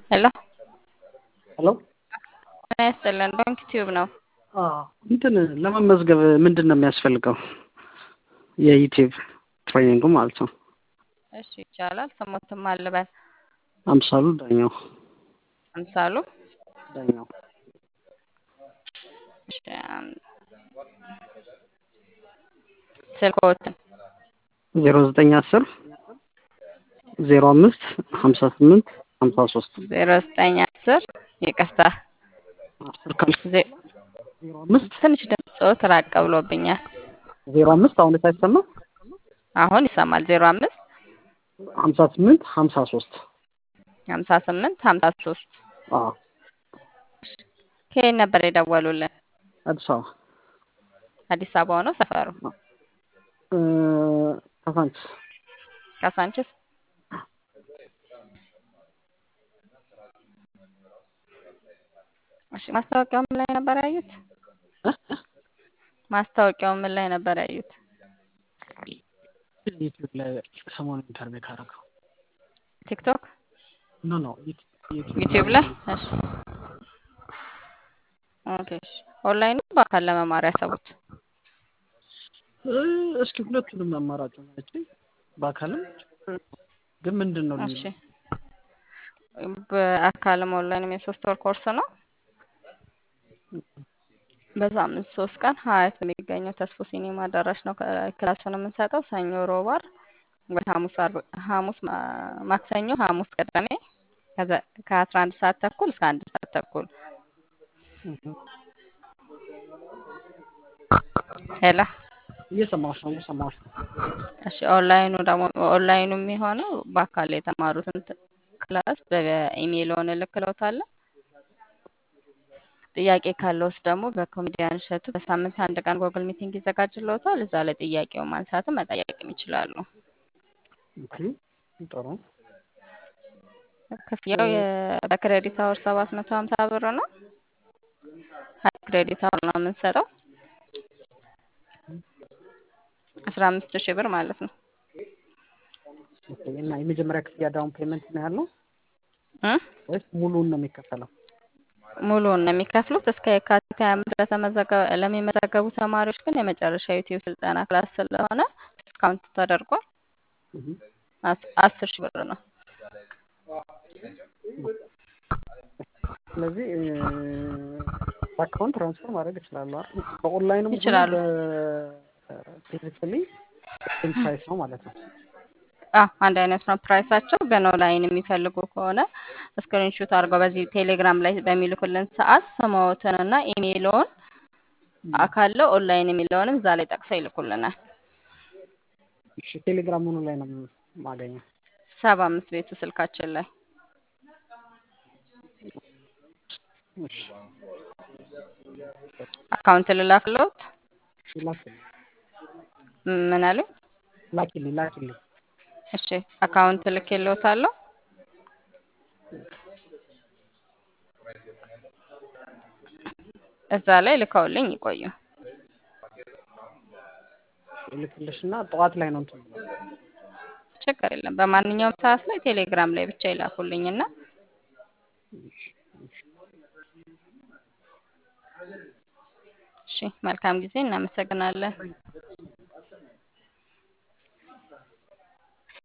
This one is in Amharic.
ሄሎ ሄሎ ጤና ይስጥልን ዶንኪ ቲዩብ ነው። እንትን ለመመዝገብ ምንድን ነው የሚያስፈልገው? የዩቲዩብ ትሬኒንጉ ማለት ነው። እሺ ይቻላል። ስሞትም አልበል አምሳሉ ዳኛው አምሳሉ ዳኛው እሺ፣ አም- ስልክዎትን ዜሮ ዘጠኝ አስር ዜሮ አምስት ሀምሳ ስምንት ሀምሳ ሶስት ዜሮ ዘጠኝ አስር ይቅርታ አስር ካልሽ ዜ- ዜሮ አምስት ትንሽ ድምፅዎት ራቅ ብሎብኛል። ዜሮ አምስት አሁን ሳይሰማ አሁን ይሰማል። ዜሮ አምስት ሀምሳ ስምንት ሀምሳ ሶስት ሀምሳ ስምንት ሀምሳ ሶስት አዎ ከየት ነበር የደወሉልን? አዲስ አበባ አዲስ አበባ ነው ሰፈሩ? እ፣ ካሳንችስ ካሳንችስ? እሺ ማስታወቂያው ምን ላይ ነበር ያዩት? እ? ማስታወቂያው ምን ላይ ነበር ያዩት? ዩቲዩብ ላይ ሰሞኑን ኢንተርቪው ካደረገው ቲክቶክ፣ ኖ ኖ ዩቲዩብ ላይ? እሺ ኦኬ። እሺ ኦንላይን ነው በአካል ለመማር ያሰቡት? እ፣ እስኪ ሁለቱንም አማራጭ ናቸ በአካልም ግን ምንድን ነው እሺ በአካልም ኦንላይንም የሶስት ወር ኮርስ ነው። በሳምንት ሶስት ቀን ሀያት የሚገኘው ተስፎ ሲኒማ አዳራሽ ነው ከ- ክላሱን የምንሰጠው ሰኞ፣ ሮብ፣ ዓርብ ወይ ሐሙስ፣ ዓርብ፣ ሐሙስ፣ ማ- ማክሰኞ፣ ሐሙስ፣ ቅዳሜ ከዘ- ከአስራ አንድ ሰዓት ተኩል እስከ አንድ ሰዓት ተኩል ሄላ እየሰማሁሽ ነው እየሰማሁሽ ነው እሺ ኦንላይኑ ደግሞ ኦንላይኑ የሚሆነው በአካል የተማሩትን ት- ክላስ በኢሜይልዎን እልክልዎታለሁ። ጥያቄ ካለዎት ደግሞ በኮሜዲያን እሸቱ በሳምንት አንድ ቀን ጎግል ሚቲንግ ይዘጋጅልዎታል። እዛ ላይ ጥያቄውን ማንሳትም መጠየቅም ይችላሉ። ኦኬ ጥሩ ክፍያው የ- በክሬዲት አወር ሰባት መቶ ሀምሳ ብር ነው። ሀያ ክሬዲት አወር ነው የምንሰጠው አስራ አምስት ሺህ ብር ማለት ነው ኦኬ እና የመጀመሪያ ክፍያ ዳውን ፔመንት ነው ያለው እ? ወይስ ሙሉውን ነው የሚከፈለው? ሙሉውን ነው የሚከፍሉት። እስከ የካቲት ሀያ አምስት ለተመዘገ- ለሚመዘገቡ ተማሪዎች ግን የመጨረሻ ዩቲዩብ ስልጠና ክላስ ስለሆነ ዲስካውንት ተደርጓል። እህ፣ አስ- አስር ሺህ ብር ነው። ስለዚህ እ፣ በአካውንት ትራንስፈር ማድረግ ይችላሉ አይደል? በኦንላይንም ሆነ ይችላሉ። በፊዚካሊ ሴም ፕራይስ ነው ማለት ነው። አ አንድ አይነት ነው ፕራይሳቸው። ግን ኦንላይን የሚፈልጉ ከሆነ ስክሪንሹት አድርገው በዚህ ቴሌግራም ላይ በሚልኩልን ሰዓት ስምዎትንና ኢሜይልዎን አካለው ኦንላይን የሚለውንም እዛ ላይ ጠቅሰው ይልኩልናል። እሺ ቴሌግራም ምኑ ላይ ነው የማገኘው? ሰባ አምስት ቤቱ ስልካችን ላይ እሺ አካውንት ልላክልዎት። እሺ፣ ላኪልኝ ምን አሉ? ላኪልኝ ላኪልኝ። እሺ አካውንት ልኬልዎታለሁ። እዛ ላይ ልከውልኝ ይቆዩ። ልክልሽና ጠዋት ላይ ነው እንትን የምለው። ችግር የለም። በማንኛውም ሰዓት ላይ ቴሌግራም ላይ ብቻ ይላኩልኝና እሺ መልካም ጊዜ። እናመሰግናለን።